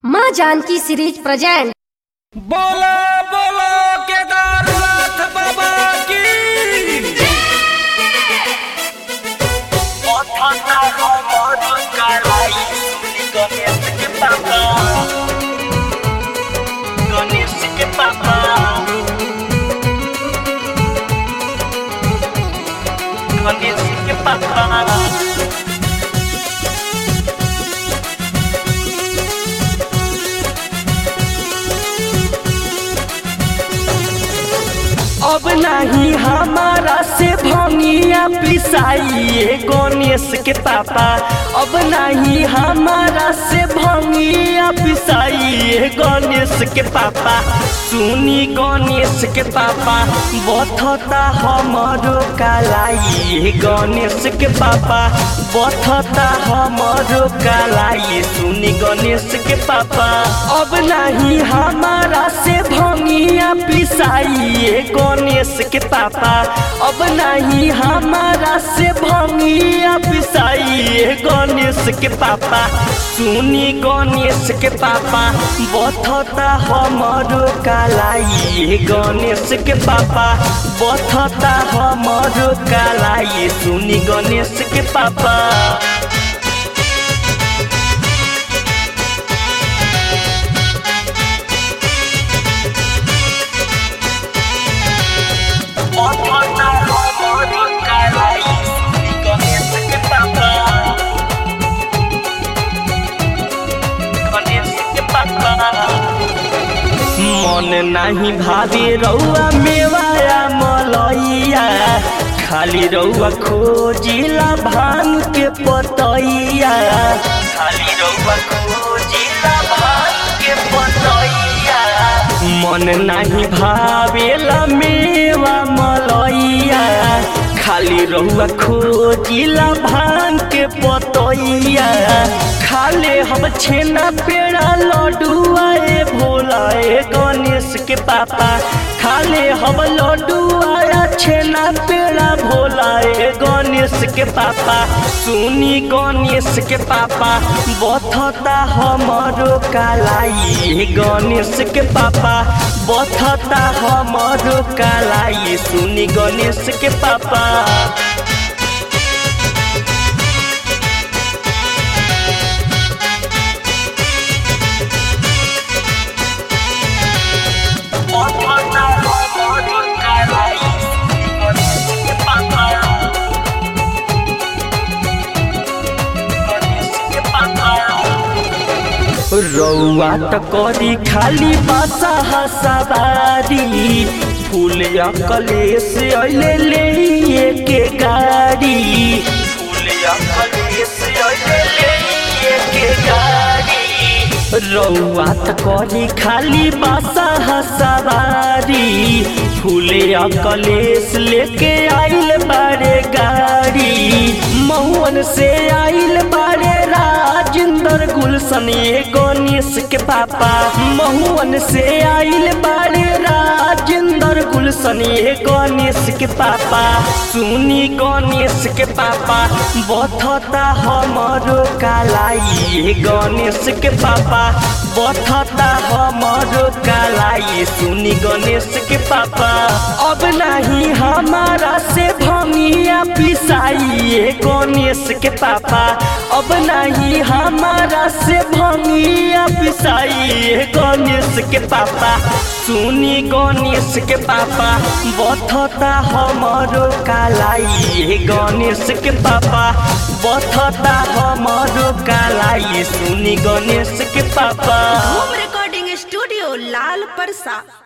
माँ Janaki series present बोलो बोलो केदारनाथ बाबा की गणेश के पापा गणेश के पापा अब नहीं हमारा से भंगिया पिसाइए गणेश के पापा अब नहीं हमारा से भंगिया पिसाइए गणेश के पापा सुनी गणेश के पापा बथता हमारो कालाई गणेश के पापा बथता हमारो कालाई सुनी गणेश के पापा अब नहीं हमारा से भंगिया पिसाइए गणेश के पापा अब नहीं हमारा से भंगिया पिसाइए गणेश के पापा सुनी गणेश के पापा बथता हमारो कालाई गणेश के पापा बथता हमारो कालाई सुनी गणेश के पापा बथता हमारो कालाई गणेश के पापा गणेश के पापा मन नहीं भावे रौआ मेवाया मलैया खाली रौआ खोजिला भांग के पतैया खाली रउआ खोजिला भांग के पतैया मन नहीं भावेला मेवा मलैया खाली रहुआ खोजिला भांग के पतैया खाले हम छेना पेड़ा लड्डुआ ए भोला ए गणेश के पापा खाले हम लड्डुआ छेना पेड़ा भोला ए गणेश के पापा सुनी गणेश के पापा बथता हमारो कालाई गणेश के पापा बथता हमारो कालाई सुनी गणेश के पापा बथता हमारो कालाई गणेश के पापा गणेश के पापा रौआ त करी खाली बासा हसवारी फूल कलेश अइले ले के गाड़ी फूलिया कलेश अइले ले के गाड़ी रौआ त करी खाली बासा हसवारी फूले कलेश लेके आइल बारे गाड़ी महुअन से आइल बारे राजेंद्र गुलशन ये गणेश के पापा महुअन से आइल बारे राजेंद्र गुलशन ये गणेश के पापा सुनी गणेश के पापा बथता हमारो कालाई गणेश के पापा बथता हमारो कालाई सुनी गणेश के पापा अब नहीं हमारा से भंगिया पिसाइए गणेश के पापा अब नहीं हमारा से भंगिया पिसाइए गणेश के पापा सुनी गणेश के पापा बथता हमारो कालाई गणेश के पापा बथता हमारो कालाई सुनी गणेश के पापा होम रिकॉर्डिंग स्टूडियो लाल परसा